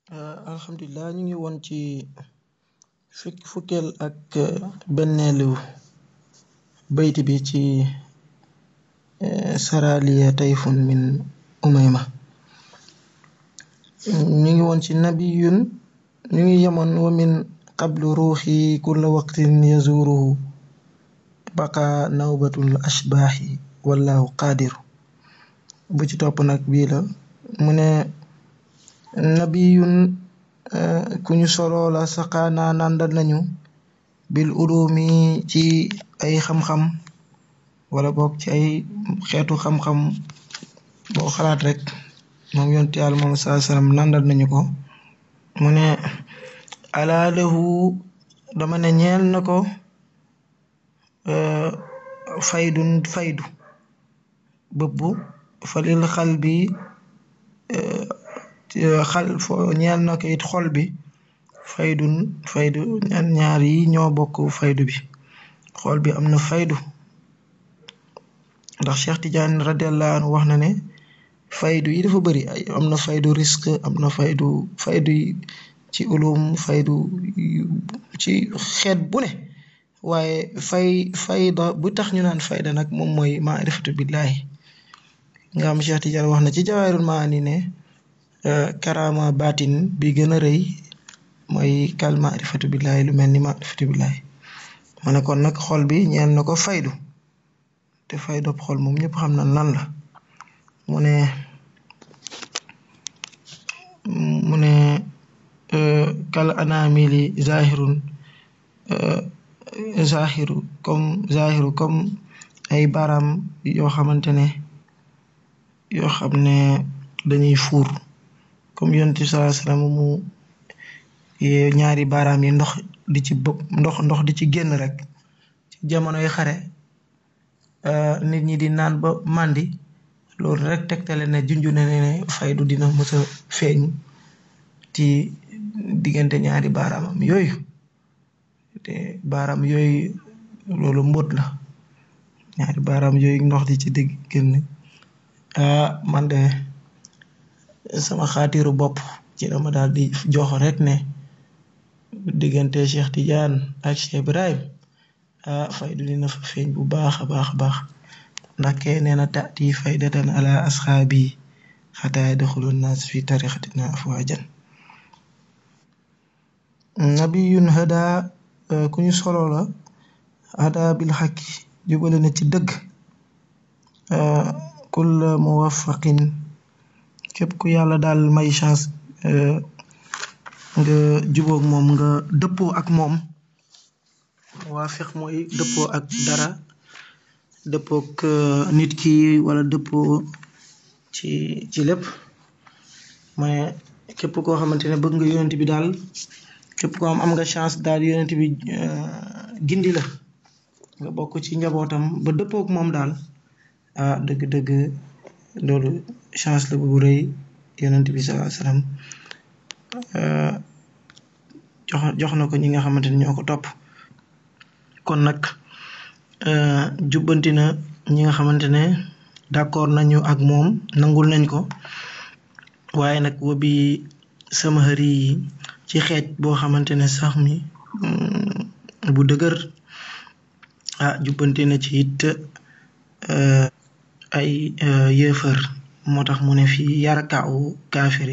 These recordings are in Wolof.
alhamdulilah ñu ngi woon ci fukk fukkeel ak benneelu bayti bi ci saraliya tayfun min umayma ñu ngi woon ci nabiyun ñu ngi yemoon wa min qablu ruuxi kulla waqtin yazuruhu baqa nawbatul ashbaaxi wallahu qaadiru bu ci topp nag bii la mu ne nabiyun ku ñu soloo la saqaanaa nàndal nañu bil ulumi ci ay xam-xam wala boog ci ay xeetu xam-xam boo xalaat rek moom yonti yàlla moom saa sallam nàndal nañu ko mu ne alaa lahu dama ne ñeel na ko faydun faydu bëbbu falil xal bi xal fo ñeel na ko it xol bi faydun faydu ñaar yi ñoo bokk faydu bi xol bi am na faydu ndax Cheikh Tidiane radiallahu anhu wax na ne faydu yi dafa bëri ay am na faydu risque am na faydu faydu ci ulum faydu ci xeet bu ne waaye fay fayda bu tax ñu naan fayda nag moom mooy maarifatu billahi nga am Cheikh Tidiane wax na ci jawaahirul maani ne karama baatin bi gën a rëy mooy kal maarifatu billahi lu mel ni maarifatu billahi mu ne kon nag xol bi ñeel na ko faydu te faydu xol moom ñëpp xam na lan la mu ne mu ne kal anamili zahirun zahiru comme zahiru comme ay baaraam yoo xamante ne yoo xam ne dañuy fuur comme yonent bi sallallahu alayhi wasallam mu ñaari baaraam yi ndox di ci bëpp ndox ndox di ci génn rek ci jamonoy xare nit ñi di naan ba màndi loolu rek tegtale ne junju ne ne faydu dina mës a feeñ ci diggante ñaari baaraamam yooyu te baaraam yooyu loolu mbóot la ñaari baaraam yooyu ndox di ci digg génn ah man de sama xaatiru bopp ci dama daal di jox rek ne diggante Cheikh Tidiane ak Cheikh Ibrahim ah faydu dina fa feeñ bu baax a baax a baax ndax kee nee na taati faydatan ala asxaabi xataa yadxulu nnaas fi tarixatina afwajan nabiyun hada ku ñu solo la hada bil xaqi jubale na ci dëgg kulla muwaffaqin képp ku yàlla daal may chance nga jubóog moom nga dëppoo ak moom muwaafiq mooy dëppoo ak dara dëppook nit ki wala dëppoo ci ci lépp mais képp koo xamante ne bëgg nga yonent bi daal képp koo am am nga chance daal yonent bi gindi la nga bokk ci njabootam ba dëppook moom daal ah dëgg-dëgg loolu chance la bu rëy yonent bi sallallahu alayhi wasallam jox jox na ko ñi nga xamante ne ñoo ko topp kon nag jubbanti na ñi nga xamante ne d'accord nañu ak moom nangul nañ ko waaye nag wa bi sama xëri yi ci xeej boo xamante ne sax mi bu dëgër ah jubbanti na ci it ay yéefar moo tax mu ne fii yarakaawu kaafiri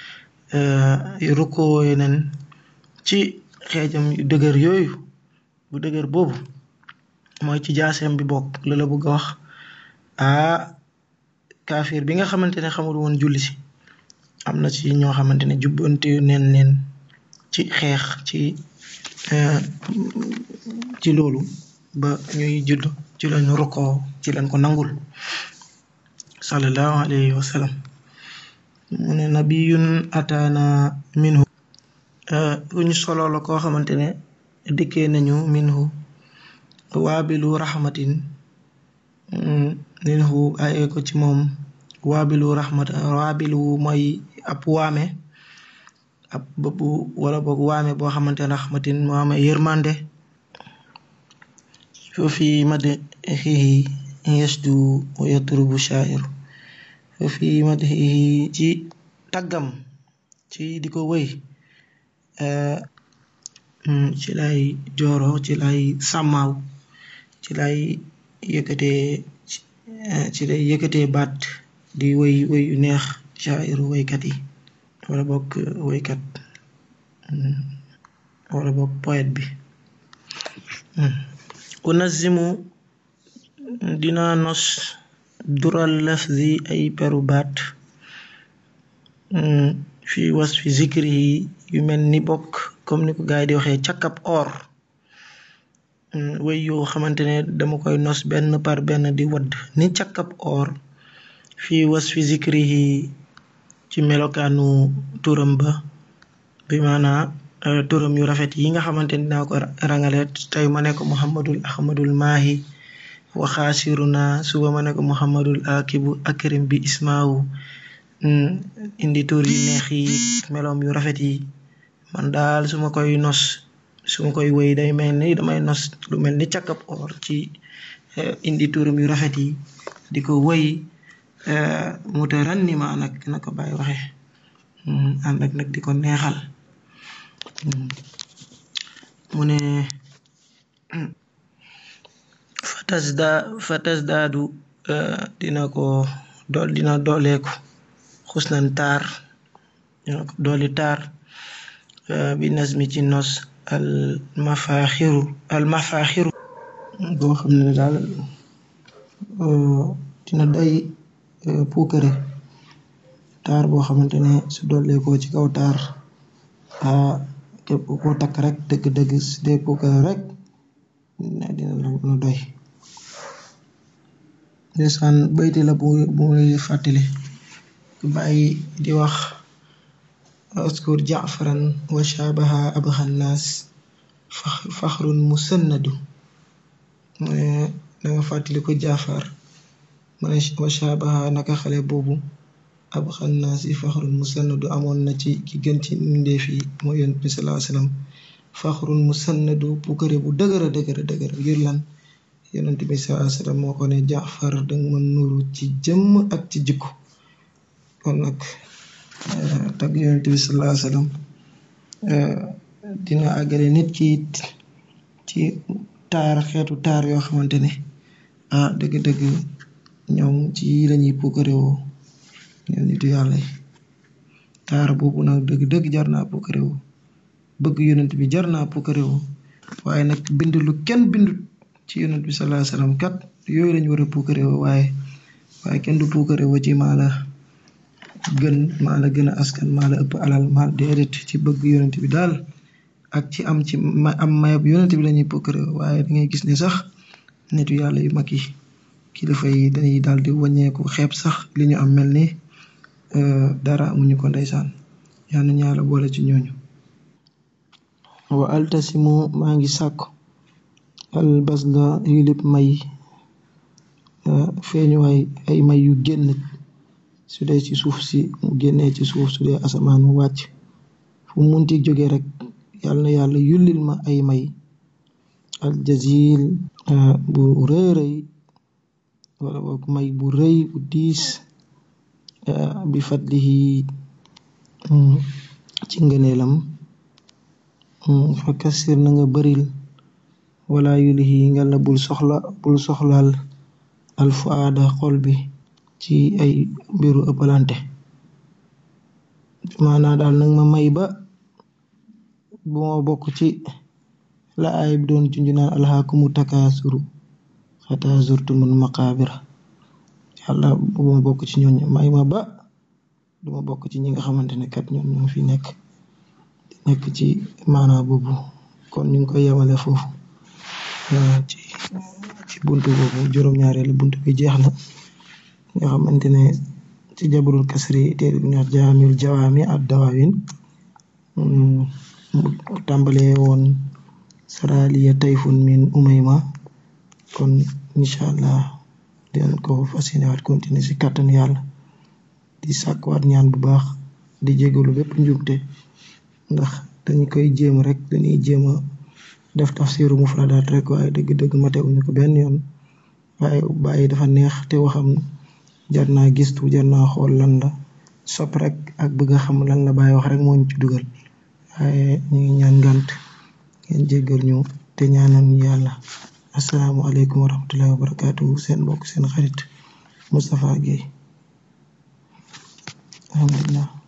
rukkoo nen ci xeejam yu dëgër yooyu bu dëgër boobu mooy ci jaaseem bi bokk la la bëgg a wax ah kaafir bi nga xamante ne xamul woon julli si am na ci ñoo xamante ne jubbanti neen leen ci xeex ci ci loolu ba ñuy judd ci lañu rukkoo ci lañ ko nangul sallallahu alayhi wa sallam mu ne nabiyun ataana minhu ku ñu solo la koo xamante ne dikkee nañu minhu waabilu rahmatin minhu ay ko ci moom waabilu rahmat waabilu mooy ab waame ab bëpp wala boog waame boo xamante ne rahmatin moo am yërmande foofi madhihi yasdu wa yatrubu shaa'iru foofi madhihi ci taggam ci di ko wëy ci lay jooro ci lay sàmmaaw ci lay yëkkatee ci lay yëkkatee baat di wëy wëy yu neex shaa'iru wëykat yi wala bokk wëykat wala bokk poète bi unazimu dina nos dural lafzi ay peru baat fi was fi zikri yi yu mel ni bokk comme ni ko gaay di waxee càkkab or wëy yoo xamante ne dama koy nos benn par benn di wadd ni càkkab or fi was fi zikri yi ci melokaanu turam ba bi maanaa turam yu rafet yi nga xamante ne dinaa ko rangale tey ma ne ko muhammadul ahmadul maahi wa xaasiruna suba ma ne ko muhammadul akibu akrim bi ismaahu indi tur yu neex yi meloom yu rafet yi man daal su ma koy nos su ma koy wëy day mel ni damay nos lu mel ni càkkab or ci indi turam yu rafet yi di ko wëy mutarannima nag na ko bàyyi waxe ànd ak nag di ko neexal mu ne fatasda fatasdaadu dina ko dool dina dooleeku xusnan taar dina ko dooli taar bi nasmi ci nos al mafaxiru al mafaxiru boo xam ne daal dina doy puukare taar boo xamante ne su dooleekoo ci kaw taar képp koo takk rek dëgg-dëgg su dee puukare rek dina la doy ndeysaan bayti la bu bu muy fàttali bàyyi di wax askur jaafaran wa shaabaha abxan naas faxrun musannadu mu ne danga fàttali ko jaafar mu ne wa shaabaha naka xale boobu abxan naas yi faxrun musannadu amoon na ci ki gën ci mbindeef yi mooy yonent bi salaa sallam faxrun musannadu pukkare bu dëgëra dëgëra dëgëra ngir lan yonent bi salaa sallam moo ko ne jaafar danga ma nuru ci jëmm ak ci jikko kon nag tagg yonent bi salaa sallam dina àggale nit ki ci taar xeetu taar yoo xamante ne ah dëgg-dëgg ñoom ci lañuy pukkarewoo ñoom nitu yàlla yi taar boobu nag dëgg-dëgg jar naa pukkarewoo bëgg yonent bi jar naa pukkarewoo waaye nag bind lu kenn bindut ci yonent bi salaa sallam kat yooyu lañ war a pukkarewoo waaye waaye kenn du pukkarewoo ci maa la gën maa la gën a askan maa la ëpp alal maa déedéet ci bëgg yonent bi daal ak ci am ci ma am mayab yonent bi lañuy pukkarewoo waaye da ngay gis ne sax nitu yàlla yu mag yi kilifa yi dañuy daal di wàññeeku xeeb sax li ñu am mel ni dara amuñu ko ndeysaan yal nañu yàlla boole ci ñooñu wa altasimu maa ngi sàkku al basda yilib may feeñuwaay ay may yu génn su dee ci suuf si mu génnee ci suuf su dee asamaan mu wàcc fu mu munti jóge rek yal na yàlla yullil ma ay may al jazil bu rëy rëy wala boog may bu rëy bu diis bi fadlihi ci ngëneelam fa kasir na nga bëril wala yulihi nga la bul soxla bul soxlaal alfuada xol bi ci ay mbiru ëppalante maanaa daal nag ma may ba bu ma bokk ci la ay bi doon junju naan alhaakumu takaasuru xataa zurtumul maqaabira yàlla bu ma bokk ci ñooñ may ma ba du ma bokk ci ñi nga xamante ne kat ñoom ñoo fi nekk di nekk ci maanaa boobu kon ñu ngi koy yemale foofu ci ci buntu boobu juróom-ñaareelu buntu bi jeex na nga xamante ne ci jabarul kasri téere bi ñuy wax jawaamil jawaami ad dawaawin mu tàmbalee woon saraliya tayfun min umayma kon incha allah den ko fas yéene waat continuer si kàttanu yàlla di sàkkuwaat ñaan bu baax di jégalu bépp njubte ndax dañ koy jéem rek dañuy jéem a def tafsiru mufradaat rek waaye dëgg-dëgg matewuñu ko benn yoon waaye bàyyi dafa neex te waxam jar naa gistu jar naa xool lan la sopp rek ak bëgg a xam lan la Baay wax rek moo ñu ci dugal waaye ñu ngi ñaan ngànt ngeen jéggal ñu te ñaanal ñu yàlla assalaamu aleykum wa rahmatullahi wa barakaatuhu seen mbokk seen xarit Moustapha Guèye alhamdulillah